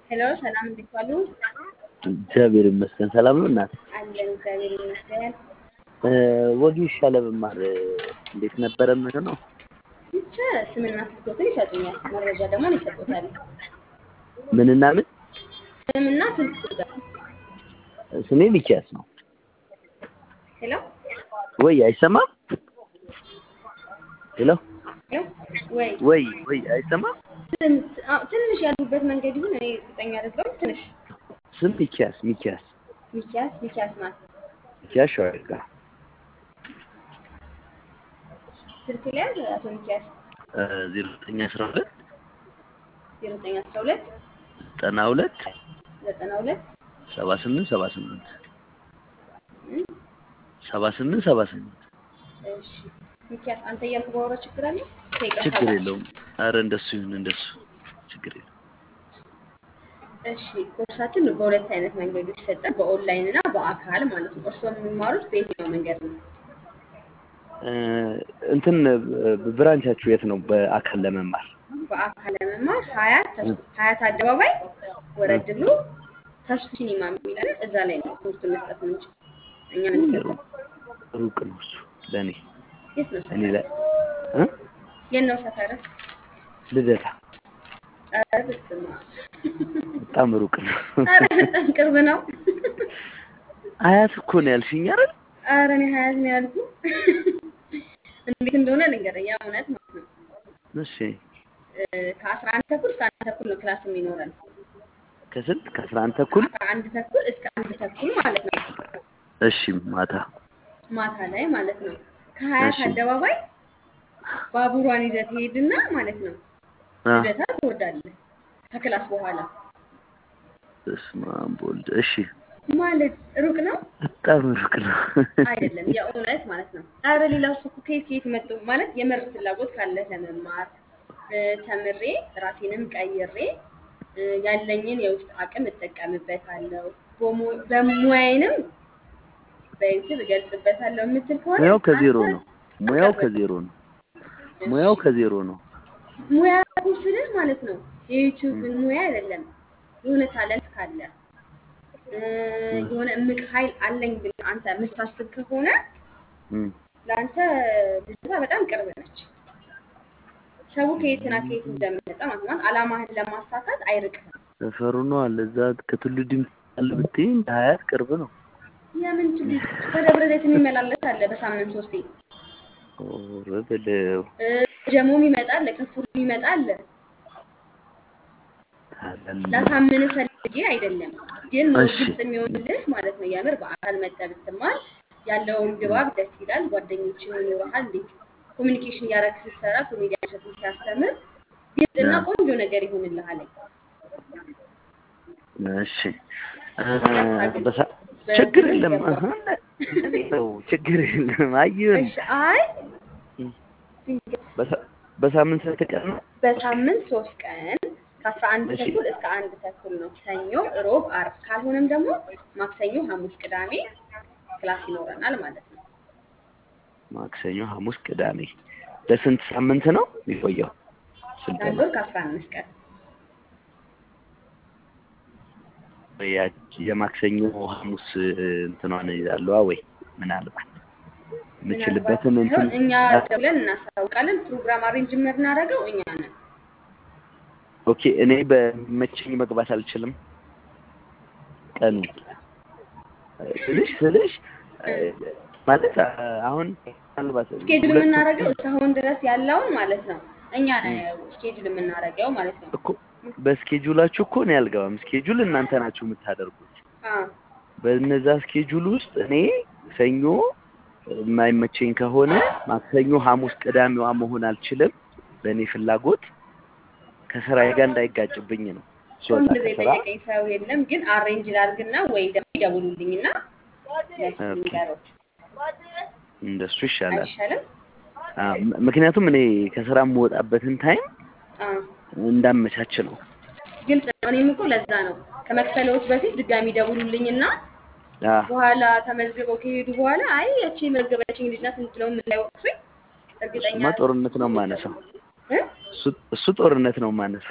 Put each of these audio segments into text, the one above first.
ሄሎ ሰላም እንዴት ዋሉ? እግዚአብሔር ይመስገን ሰላም ነው እናት። አለን እግዚአብሔር ይመስገን። ወጌሻ ለመማር እንዴት ነበረ? ምን ነው ብቻ ስምና ስልኮትን ይሰጡኛል፣ መረጃ ደግሞ ይሰጡታል። ምንና ምን? ስምና ስልክ ቁጥር። ስሜ ሚኪያስ ነው። ሄሎ ወይ አይሰማም? ሄሎ ሄሎ ወይ ወይ ወይ አይሰማም? ስም- አዎ፣ ትንሽ ያሉበት መንገድ ይሁን እኔ እርግጠኛ አይደለሁም። ትንሽ ስም ሚኪያስ ሚኪያስ ሚኪያስ ሚኪያስ ማለት ሚኪያስ ሸዋጋ ስልክ ላይ ያለ አቶ ሚኪያስ ዜሮ ዘጠኝ አስራ ሁለት ዜሮ ዘጠኝ አስራ ሁለት ዘጠና ሁለት ዘጠና ሁለት ሰባ ስምንት ሰባ ስምንት ሰባ ስምንት ሰባ ስምንት እሺ ሚኪያስ አንተ እያልኩ ባወራ ችግር አለ? ከይቅርታ ችግር ጋር። የለውም። አረ እንደሱ ይሁን እንደሱ ችግር የለውም። እሺ ኮርሳችን በሁለት አይነት መንገዶች ይሰጣል፣ በኦንላይን እና በአካል ማለት ነው። እርስዎ የሚማሩት በየትኛው መንገድ ነው? እ እንትን ብራንቻችሁ የት ነው? በአካል ለመማር በአካል ለመማር ሀያት ተስ- ሀያት አደባባይ ወረድ ብሎ ተስፉ ሲኒማ የሚላለ እዛ ላይ ነው ትምህርቱን መስጠት የምንችል እኛ ምንሰጠው። ሩቅ ነው እሱ ለእኔ የት ነው እኔ ሰፈር? ላይ እ የት ነው ሰፈር? ልደታ ኧረ በስመ አብ። በጣም ሩቅ ነው። ኧረ በጣም ቅርብ ነው። አያት እኮ ነው ያልሽኝ አይደል? ኧረ እኔ ሀያት ነው ያልኩ። እንዴት እንደሆነ ልንገርህ፣ ያ እውነት ማለት ነው። እሺ እ ከአስራ አንድ ተኩል እስከ አንድ ተኩል ነው ክላስ የሚኖረን። ከስንት ከአስራ አንድ ተኩል ከአስራ አንድ ተኩል እስከ አንድ ተኩል ማለት ነው። እሺ ማታ ማታ ላይ ማለት ነው። ከሀያት እሺ። አደባባይ ባቡሯን ይዘህ ትሄድና ማለት ነው አ ልደታ ትወርዳለህ ከክላስ በኋላ በስመ አብ ወልድ እሺ ማለት ሩቅ ነው በጣም ሩቅ ነው። አይደለም፣ የእውነት ማለት ነው። አረ ሌላው እሱ እኮ ከየት ከየት መጡ ማለት የምር ፍላጎት ካለ ለመማር እ ተምሬ ራሴንም ቀይሬ እ ያለኝን የውስጥ አቅም እጠቀምበታለሁ በሙ- በሙያዬንም በዩቲዩብ እገልጽበታለሁ የምትል ከሆነ ሙያው ከዜሮ አንተ ነው። ሙያው አቀርብ። ከዜሮ ነው። ሙያው ከዜሮ ነው። ሙያ ስልህ ማለት ነው የዩቲዩብን ሙያ አይደለም። የሆነ ታለንት ካለ እ የሆነ እምቅ ኃይል አለኝ ብለህ አንተ የምታስብ ከሆነ እም ለአንተ ልጅቷ በጣም ቅርብ ነች። ሰው ከየትና ከየት እንደመጣ ማለት ነው አላማህን ለማሳካት አይርቅም። ሰፈሩ ነው አለ እዛ ከቱሉ ዲምቱ አለ ብትይኝ ሀያት ቅርብ ነው። የምን ትል ከደብረ ዘይት የሚመላለስ አለ በሳምንት ሶስቴ ኦረ በለው እ ጀሞም ይመጣል፣ ከፉር ይመጣል። ታላል ላሳምን ፈልጌ አይደለም ግን ነው እሺ። ግልጽ የሚሆንልህ ማለት ነው። የምር በአካል መጠህ ብትማር ያለውን ድባብ ደስ ይላል። ጓደኞችን ይኖረሃል። እንዴት ኮሚኒኬሽን እያደረግህ ስትሰራ ኮሜዲያን እሸቱን ሲያስተምር ግልጽና አዎ። ቆንጆ ነገር ይሆንልሃል። እሺ እ በሳ- ችግር የለም አሀ፣ እኔ ነው ችግር የለም። አየሁኝ እሺ አይ በሳ- በሳምንት ስንት ቀን ነው? በሳምንት ሶስት ቀን ከአስራ አንድ እሺ። ተኩል እስከ አንድ ተኩል ነው። ሰኞ፣ ሮብ፣ አርብ ካልሆነም ደግሞ ማክሰኞ፣ ሐሙስ፣ ቅዳሜ ክላስ ይኖረናል ማለት ነው። ማክሰኞ፣ ሐሙስ፣ ቅዳሜ ለስንት ሳምንት ነው የሚቆየው ለአንድ ስልጠና? ወር ከአስራ አምስት ቀን ያቺ የማክሰኞ ሐሙስ እንትኗን ይዛለዋ ወይ ምናልባት የምችልበትን ምናልባት እንትን ሳይሆን እኛ ደውለን እናሳውቃለን። ፕሮግራም አሬንጅ የምናደርገው እኛ ነን። ኦኬ። እኔ በመቸኝ መግባት አልችልም። ቀኑ ስልሽ ስልሽ እ፣ ማለት አ- አሁን ምናልባት ስኬጁል ሁለት የምናደርገው እስካሁን ድረስ ያለውን ማለት ነው እኛ ነን ስኬጁል የምናደርገው ማለት ነው። እኮ በስኬጁላችሁ እኮ እኔ አልገባም። ስኬጁል እናንተ ናችሁ የምታደርጉት። አዎ በነዛ ስኬጁል ውስጥ እኔ ሰኞ የማይመቸኝ ከሆነ ማክሰኞ፣ ሐሙስ፣ ቅዳሜዋ መሆን አልችልም። በእኔ ፍላጎት ከስራዬ ጋር እንዳይጋጭብኝ ነው ስወጣ እንደዚህ ከስራ የጠየቀኝ ሰው የለም። ግን አሬንጅ ላድርግና ወይ ደግሞ ይደውሉልኝና ለሱ ኦኬ። ንገሮች እንደሱ ይሻላል። አይሻልም? አዎ፣ ም- ምክንያቱም እኔ ከስራ የምወጣበትን ታይም አዎ እንዳመቻች ነው። ግልጽ ነው። እኔም እኮ ለዛ ነው ከመክፈለዎች በፊት ድጋሚ ደውሉልኝና አዎ፣ በኋላ ተመዝግበው ከሄዱ በኋላ አይ ያቺ የመዘገበችኝ ልጅ ናት ብለው እንዳይወቅሱኝ እርግጠኛ እሱማ ጦርነት ነው የማነሳው። እ? እሱ- እሱ ጦርነት ነው የማነሳው።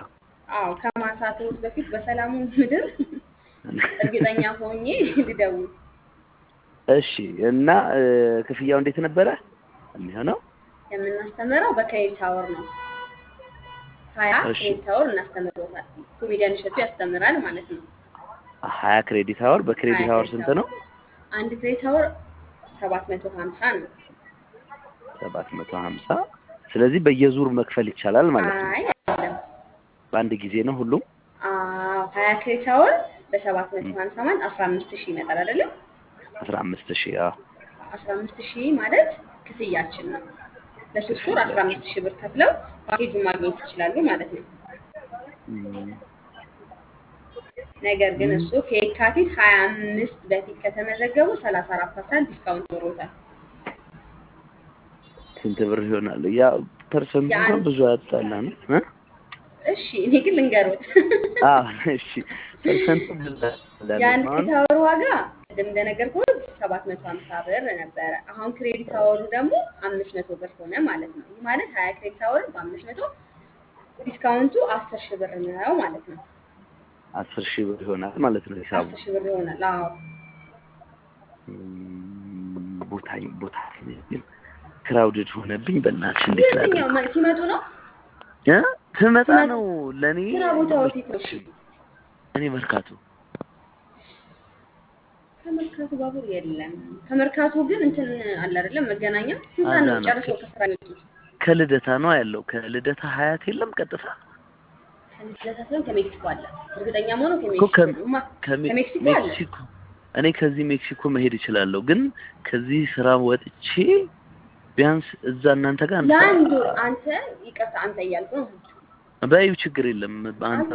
አዎ ከማንሳትዎት በፊት በሰላሙ ምድር እርግጠኛ ሆኜ ልደውል። እሺ እና እ፣ ክፍያው እንዴት ነበረ የሚሆነው? የምናስተምረው በክሬዲት አወር ነው። ሀያ እሺ። ክሬዲት አወር እናስተምሮታል። ኮሜዲያን እሸቱ ያስተምራል ማለት ነው። ሀያ ክሬዲት አወር በክሬዲት ሀያ አወር ክሬዲት ስንት ነው? አንድ ክሬዲት አወር ሰባት መቶ ሀምሳ ነው። ሰባት መቶ ሀምሳ ስለዚህ በየዙር መክፈል ይቻላል ማለት ነው። አይ አይደለም። በአንድ ጊዜ ነው ሁሉም? አዎ ሀያ ክሬዲት አወር በሰባት መቶ ሀምሳ ማለት አስራ አምስት ሺህ ይመጣል አይደለም? አስራ አምስት ሺህ አዎ። አስራ አምስት ሺህ ማለት ክፍያችን ነው። ለሶስት ወር አስራ አምስት ሺህ ብር ከፍለው ፓኬጁን ማግኘት ይችላሉ ማለት ነው። እም፣ ነገር ግን እሱ ከየካቲት ሀያ አምስት በፊት ከተመዘገቡ ሰላሳ አራት ፐርሰንት ዲስካውንት ኖሮታል። ስንት ብር ይሆናል? ያ ፐርሰንቱ እንኳን የአንድ- ብዙ ያጣላ ነው እ? እሺ እኔ ግን ልንገሮት አዎ እሺ ፐርሰንቱ ብዙ ያጣላ የአንድ ነው። ክሬዲት አወር ዋጋ ቅድም እንደነገርኩት ሰባት መቶ ሀምሳ ብር ነበረ። አሁን ክሬዲት አወሩ ደግሞ አምስት መቶ ብር ሆነ ማለት ነው። ይህ ማለት ሀያ ክሬዲት አወር በአምስት መቶ ዲስካውንቱ አስር ሺህ ብር ነው ማለት ነው። አስር ሺህ ብር ይሆናል ማለት ነው ሂሳቡ። አስር ሺህ ብር ይሆናል። አዎ እም፣ ቦታ ቦታ ግን ክራውድድ ሆነብኝ። በእናትሽ እንዴት ላድርግ? የትኛው መ- ሲመጡ ነው እ? ትመጣ ሲመጡ- ነው ለእኔ ስራ ቦታዎች የት ነው? እኔ መርካቶ ከመርካቶ ባቡር የለም። ከመርካቶ ግን እንትን አለ አይደለም መገናኛ ስንት አለ ነው ነው። ጨርሰው ከስራ የሚወጡት? ከልደታ ነው ያለው። ከልደታ ሀያት የለም ቀጥታ ከልደታ ሳይሆን ከሜክሲኮ አለ። እርግጠኛ መሆኑ እኮ ከ- ከሜክሲኮ ማ- ከሜ- ከሜክሲኮ አለ። ሜክሲኮ እኔ ከዚህ ሜክሲኮ መሄድ እችላለሁ፣ ግን ከዚህ ስራ ወጥቼ ቢያንስ እዛ እናንተ ጋር አንድ ለአንድ ሰዓት- ወር አንተ ይቅርታ አንተ እያልኩ ነው በይው ችግር የለም አንተ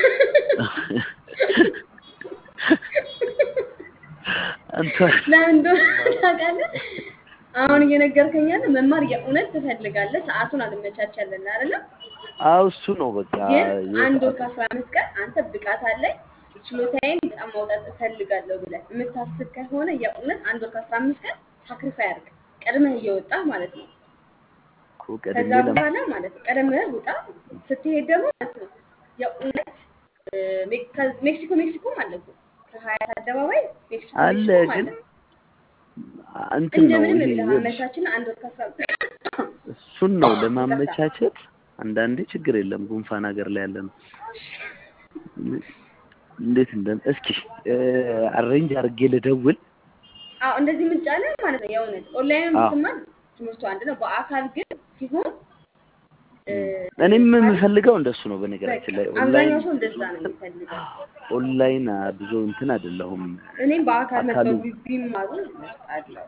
አንተ ለምን እንደሆነ ታውቃለህ? አሁን እየነገርከኝ ያለ መማር የእውነት ትፈልጋለህ፣ ሰዓቱን አልመቻቻለን አይደለም? አዎ እሱ ነው በቃ ግን አንድ ወር ከአስራ አምስት ቀን አንተ ብቃት አለኝ ችሎታዬን በጣም ማውጣት እፈልጋለሁ ብለህ የምታስብ ከሆነ የእውነት አንድ ወር ከአስራ አምስት ቀን ሳክሪፋይ አድርግ፣ ቀድመህ እየወጣህ ማለት ነው። እኮ ቀድሜ ከዛ ለማ- በኋላ ማለት ነው ቀደምህ ውጣ። ስትሄድ ደግሞ ማለት ነው የእውነት እ፣ ሜክ- ከ- ሜክሲኮ ሜክሲኮም አለ እኮ ከሀያት አደባባይ ሜክሲኮ አለ ሜክሲኮም ግን አለ። እንትን ነው እንደምንም ይሄ ብለህ ይኸውልሽ፣ አመቻችና አንድ ወር ከአስራ አምስት እሱን ነው ለማመቻቸት። አንዳንዴ ችግር የለም ጉንፋን ሀገር ላይ ያለ ነው። እንዴት እንደ እስኪ አሬንጅ አድርጌ ልደውል። አዎ እንደዚህ ምጫለ ማለት ነው የእውነት ኦንላይን አዎ። ብትማር ትምህርቱ አንድ ነው። በአካል ግን ሲሆን እ፣ እኔም ማለት የምፈልገው እንደሱ ነው። በነገራችን ላይ በቃ ኦንላይን አብዛኛው ሰው እንደዛ ነው የሚፈልገው። ኦንላይን አ፣ ብዙ እንትን አይደለሁም። እኔም በአካል አካሉ መጥተው ቢ- ቢማሩ እመርጣለሁ።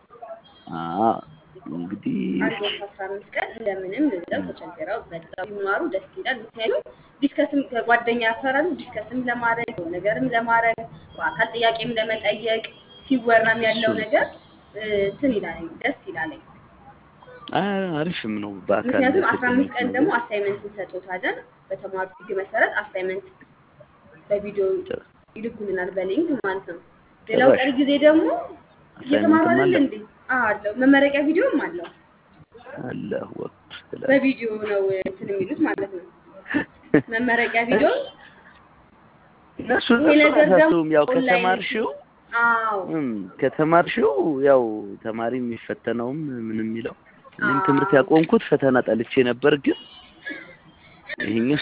አ እንግዲህ አንድ ወር ከአስራ አምስት ቀን እንደምንም ብለው ተቸግረው መጥተው ቢማሩ ደስ ይላል። ምክንያቱም ዲስከስም ከጓደኛ ያፈራሉ፣ ዲስከስም ለማድረግ የሆነ ነገርም ለማድረግ በአካል ጥያቄም ለመጠየቅ ሲወራም ያለው እሱ- ነገር እ፣ እንትን ይላለኝ ደስ ይላለኝ። አ፣ አሪፍም ነው በአካል ምክንያቱም አስራ አምስት ተገናኝቶ ቀን ደግሞ አሳይመንት እንሰጦታለን። በተማሩ ህግ መሰረት አሳይመንት በቪዲዮ ይልኩልናል በሊንክ ማለት ነው። ሌላው ጭራሽ ቀሪ ጊዜ ደግሞ እየተማሩ አሳይመንትም አይደል አለ እንዴ? አዎ አለው። መመረቂያ ቪዲዮም አለው። አለ ወቅት ስለ በቪዲዮ ነው እንትን የሚሉት ማለት ነው። መመረቂያ ቪዲዮ እነሱ ይሄ እነሱ ነገር ደግሞ አያሳስቡም። ያው ኦንላይን ከተማርሽው አዎ እም፣ ከተማርሽው ያው ተማሪ የሚፈተነውም ምን የሚለው እኔም ትምህርት ያቆምኩት ፈተና ጠልቼ ነበር፣ ግን ይሄኛው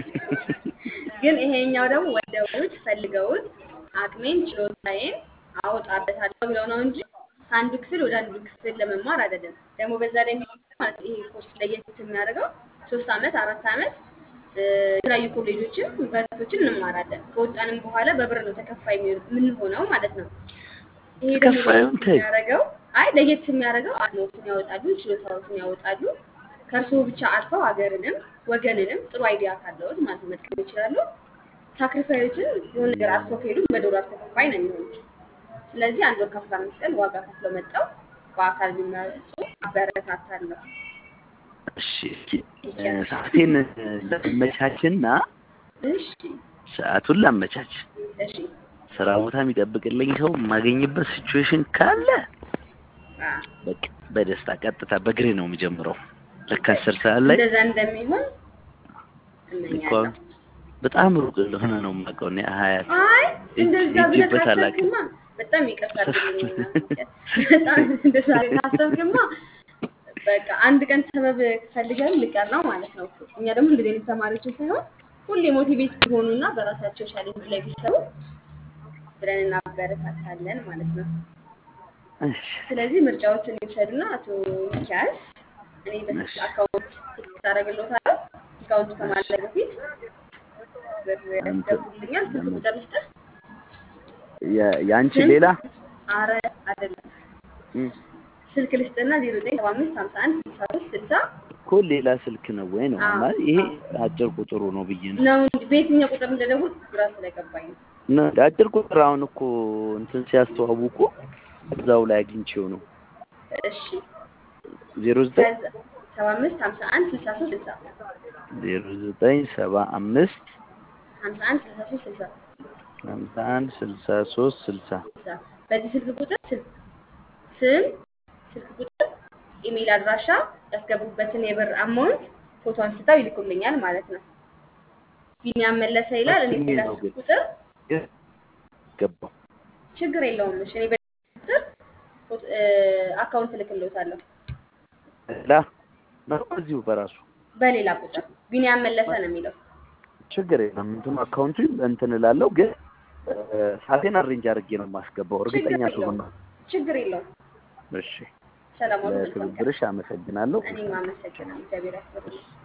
ግን ይሄኛው ደግሞ ወደውት ፈልገውት አቅሜን ችሎታዬን አወጣበታለሁ ብለው ነው እንጂ ከአንዱ ክፍል ወደ አንዱ ክፍል ለመማር አይደለም። ደግሞ በዛ ላይ የሚገርመው ማለት ይሄ ኮርስ ለየት የሚያደርገው ሶስት አመት አራት አመት እ፣ የተለያዩ ኮሌጆችን ዩኒቨርሲቲዎችን እንማራለን። ከወጣንም በኋላ በብር ነው ተከፋይ የሚሆን- የምንሆነው ማለት ነው። ይሄ ደግሞ ተከፋዩን ለየት ተይ። የሚያደርገው አይ ለየት የሚያደርገው አቅሞትን ያወጣሉ፣ ችሎታዎትን ያወጣሉ። ከእርስዎ ብቻ አልፈው ሀገርንም ወገንንም ጥሩ አይዲያ ካለዎት ማለት ነው መጥቀም ይችላሉ። ሳክሪፋዮችን የሆነ ነገር አልፈው ከሄዱ በዶላር ተከፋይ ነው የሚሆኑት። ስለዚህ አንድ ወር ከአስራ አምስት ቀን ዋጋ ከፍለው መጠው በአካል ቢመጡ አበረታታለሁ። እሺ እስኪ እ፣ ሰዓቴን ላመቻችና እሺ ሰዓቱን ላመቻች እሺ ስራ ቦታ የሚጠብቅልኝ ሰው የማገኝበት ሲቹዌሽን ካለ አ፣ በቃ በደስታ ቀጥታ በእግሬ ነው የሚጀምረው። ልክ አስር ሰዓት ላይ እንደዛ እንደሚሆን እኮ እመኛለሁ። በጣም ሩቅ እንደሆነ ነው የማውቀው እኔ ሀያት አይ እንደዛ ብለህ ሄጄበት አላውቅም። ካሰብክማ በጣም ይቅርታ አድርግልኝና በጣም እንደዛ ብለህ ካሰብክማ በቃ አንድ ቀን ሰበብ ፈልገን ልቀር ነው ማለት ነው። እኛ ደግሞ እንደዚህ አይነት ተማሪዎችን ሳይሆን ሁሌ ሞቲቬት ቢሆኑና በራሳቸው ቻሌንጅ ላይ ቢሰሩ ብለን እናበረታታለን ማለት ነው። እሺ ስለዚህ ምርጫዎችን ይውሰዱና አቶ ሚኪያስ እኔ በስልክ አካውንት ስልክ ታደርግልዎታለሁ። አካውንቱ ከማድረግ በፊት ብር ያስገቡልኛል። ስልክ ቁጥር ልስጥህ? የ- የአንቺ ስም? ሌላ አረ አይደለም እም፣ ስልክ ልስጥና ዜሮ ዘጠኝ ሰባ አምስት ሀምሳ አንድ ስልሳ ሶስት ስልሳ እኮ ሌላ ስልክ ነው ወይ ነው አዎ፣ ማለት ይሄ አዎ። አጭር ቁጥሩ ነው ብዬ ነው ነው እንጂ በየትኛው ቁጥር እንደደውል ግራ ስለገባኝ ነው። ነው አጭር ቁጥር አሁን እኮ እንትን ሲያስተዋውቁ እዛው ላይ አግኝቼው ነው እሺ ዜሮ ዘጠኝ ከዛ ሰባ አምስት ሀምሳ አንድ ስልሳ ሶስት ስልሳ ዜሮ ዘጠኝ ሰባ አምስት ሀምሳ አንድ ስልሳ ሶስት ስልሳ ሀምሳ አንድ ስልሳ ሶስት ስልሳ ስልሳ በዚህ ስልክ ቁጥር ስልክ ስም፣ ስልክ ቁጥር፣ ኢሜይል አድራሻ ያስገቡበትን የብር አማውንት ፎቶ አንስተው ይልኩልኛል ማለት ነው። ቢኒያም መለሰ ይላል። እኔ ሌላ ነው ስልክ ግን ቁጥር ገባው ችግር የለውም። እሺ እኔ በዚህ ቁጥር ፎቶ- እ፣ አካውንት እልክልዎታለሁ ላ ነው እዚሁ በራሱ በሌላ ቁጥር ቢኒያም መለሰ ነው የሚለው። ችግር የለም እንትኑ አካውንቱ እንትን እላለሁ ግን እ፣ ሰዓቴን አሬንጅ አድርጌ ነው የማስገባው ችግር እርግጠኛ የለውም። ስሆን ነው ችግር የለውም። እሺ ሰላም ዋሉ። መልካም ቀን። ለትብብርሽ አመሰግናለሁ እኔም አመሰግናለሁ። እግዚአብሔር ያክብርልኝ።